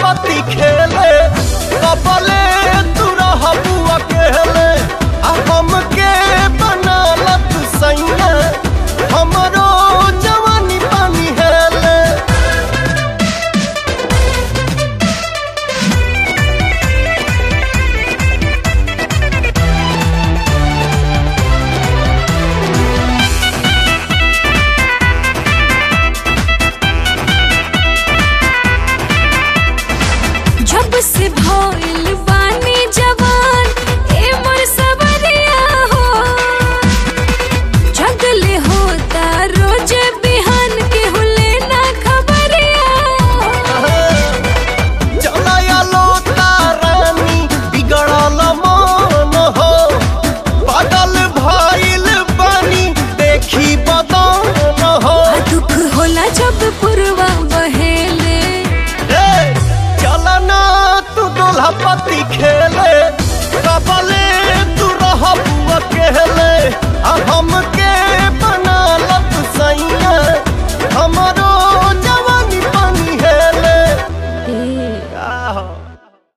पति खेले कबले तू रहबू अकेले आ हमके बनालत सैया हमरो जवानी पानी हेले जब से भइल बानी जवान ए मोर सबरिया हो जगले होता रोज बिहान के हुले ना खबरिया चलाया लो तारानी बिगड़ल मन हो पागल भइल बानी देखी बदन हो आ दुख होला जब पुरवा बहेले ए, चलना तू दोल्हा पति खेले कबले तू रहबू अकेले आ हमके बनालत सैया हमरो जवानी पानी हेले ए का हो?